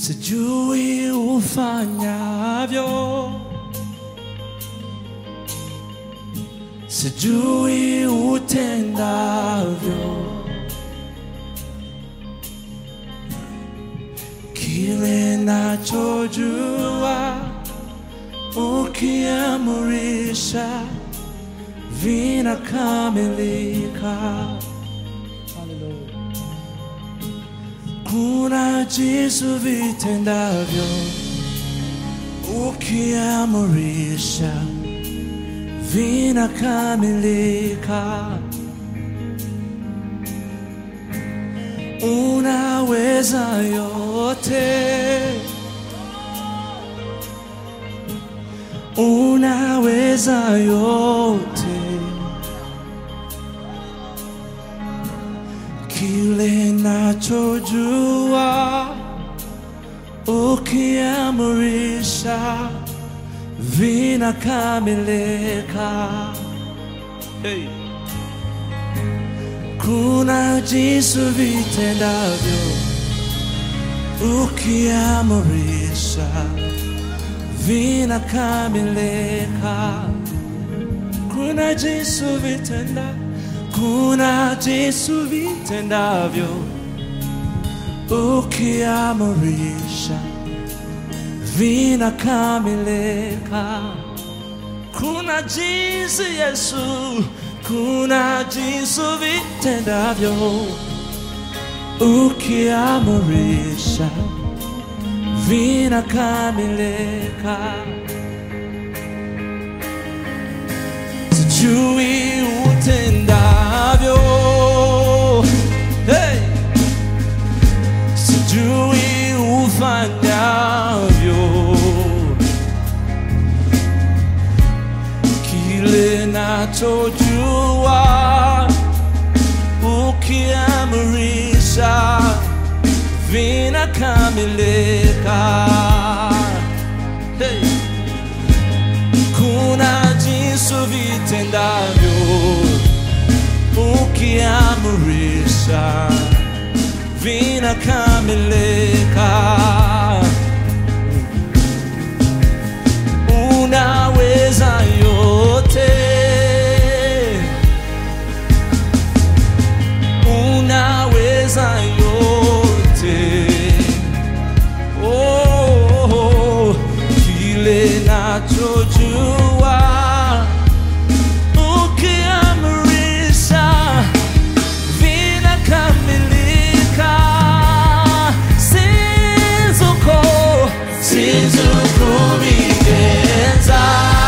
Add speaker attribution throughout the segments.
Speaker 1: sijui ufanyavyo, sijui utendavyo, kile nachojua ukiamurisha vinakamilika. Kuna jinsi vitendavyo ukiamurisha vinakamilika. Unaweza yote, unaweza yote. kile nachojua ukiamurisha vinakamilika. Hey. Kuna jinsi vitendavyo ukiamurisha vinakamilika. Kuna jinsi vitenda, kuna jinsi vitendavyo ukiamurisha vinakamilika. Kuna jinsi Yesu, kuna jinsi vitendavyo ukiamurisha vinakamilika. sijui utendavyo, hey! sijui ufanyavyo, kile nachojua ukiamurisha vinakamilika. Hey! kuna jinsi vitendavyo ukiamurisha vinakamilika. Unaweza yote, unaweza yote. Oh, kile nachojua ukiamrisha vinakamilika. Sinzuko, sinzukubigenza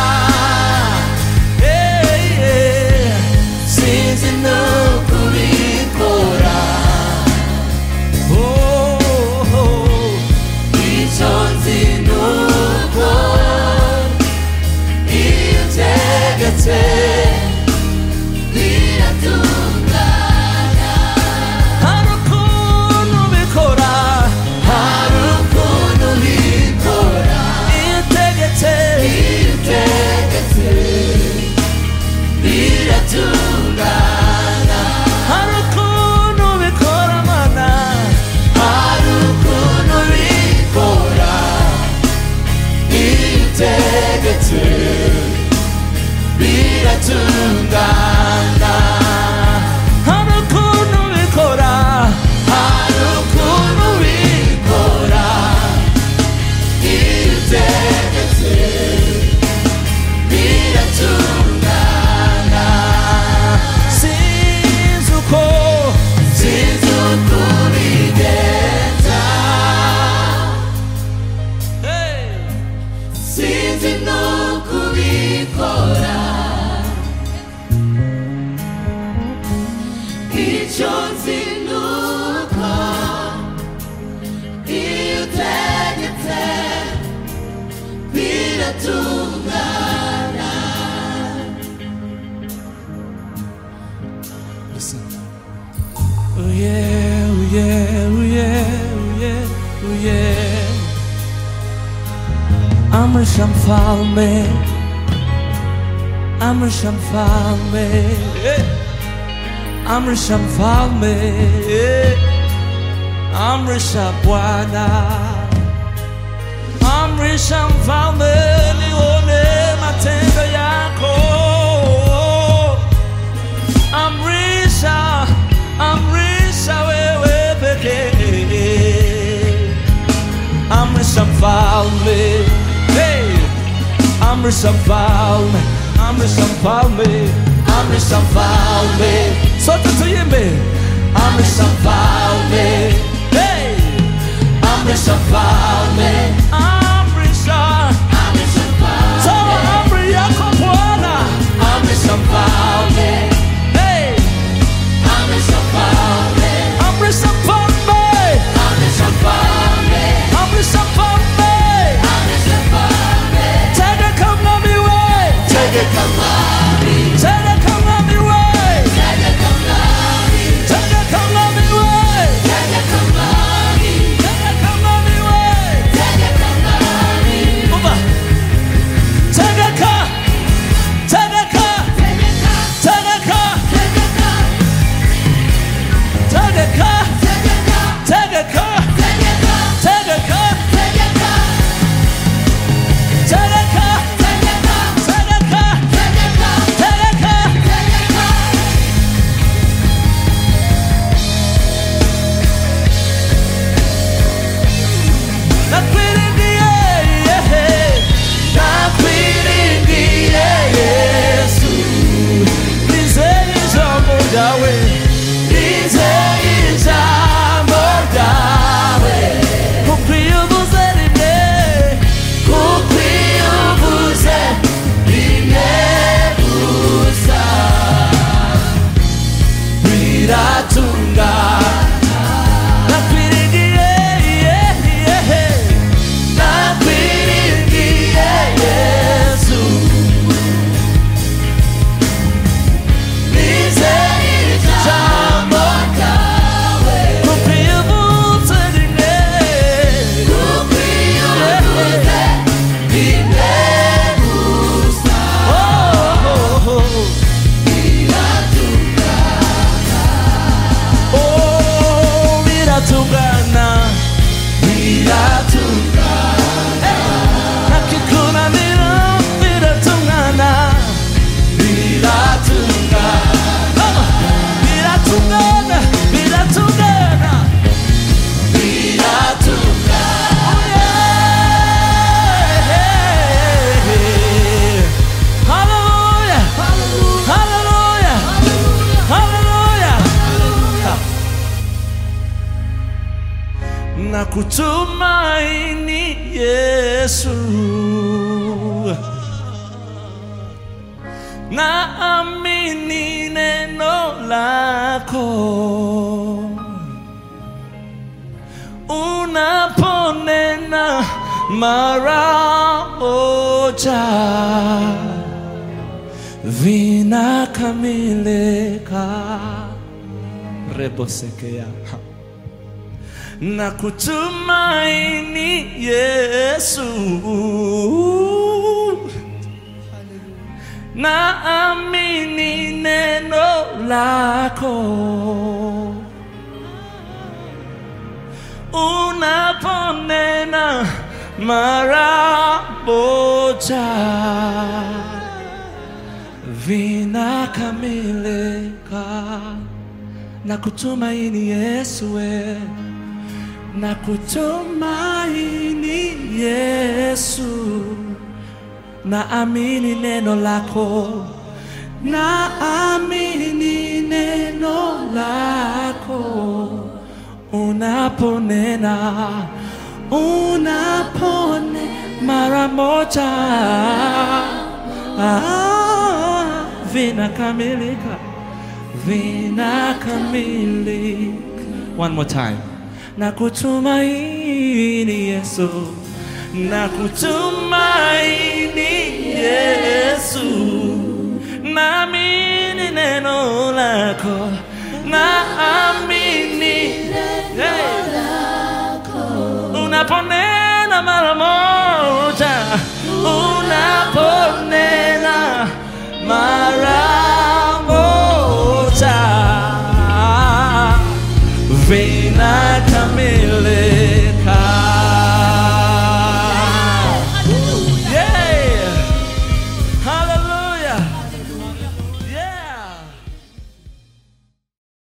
Speaker 1: Hey, yeah. sinzi no kubikora Oh, oh.
Speaker 2: icyo nzi ni uko iyo utegetse biratungana
Speaker 1: hari ukuntu bikora
Speaker 2: hari ukuntu bikora
Speaker 1: iyo utegetse
Speaker 2: iyo utegetse biratungana
Speaker 1: hari ukuntu bikora mana
Speaker 2: hari ukuntu bikora iyo utegetse biratungana
Speaker 1: hari ukuntu bikora
Speaker 2: hari ukuntu bikora iyo utegetse biratungana
Speaker 1: sinzi uko
Speaker 2: sinzi uko ubigenza
Speaker 1: Hey!
Speaker 2: sinzi n'uko ubikora icyo nzi ni uko iyo utegetse biratungana
Speaker 1: Listen. Oh yeah, oh yeah, oh yeah, oh yeah, oh yeah. Amrisham falme, Amrisham falme, Amrisham falme, Amrisha Bwana, amrisha mfalme nione matendo yako amrisha amrisha wewe pekee amrisha mfalme hey! amrisha mfalme amrisha mfalme amrisha mfalme sote tuimbe amrisha mfalme hey! amrisha mfalme amrisha toa amri yako bwana amrisha mfalme hey! amrisha mfalme amrisha mfalme tega kama miwe tega kama miwe tega kama miwe tega kama miwe Baba tega ka tega ka tega ka tega ka tega ka tega ka tega ka tega ka tega ka nakwiringiye nakwiringiye yesu nizeye ijambo ryawe nizeye ijambo ryawe kuko iyo uvuze rimwe kuko iyo uvuze rimwe gusa biratungana nakwiringiye nakwiringiye yesu nizeye ijambo ryawe kuko iyo uvuze rimwe Oh, oh, oh. Oh, biratungana biratungana nakikunanira biratungana biratungana biratungana biratungana biratungana Hallelujah Hallelujah Hallelujah na kutumaini Yesu, na amini neno lako unaponena mara moja vinakamilika rebosekea na kutumaini Yesu, na amini neno lako unaponena mara moja vinakamilika na kutumaini Yesu we na kutumaini Yesu na amini neno lako na amini neno lako unaponena unapone mara moja ah, vinakamilika vinakamilika one more time na kutumaini Yesu na kutumaini Yesu naamini neno lako naamini hey. unapone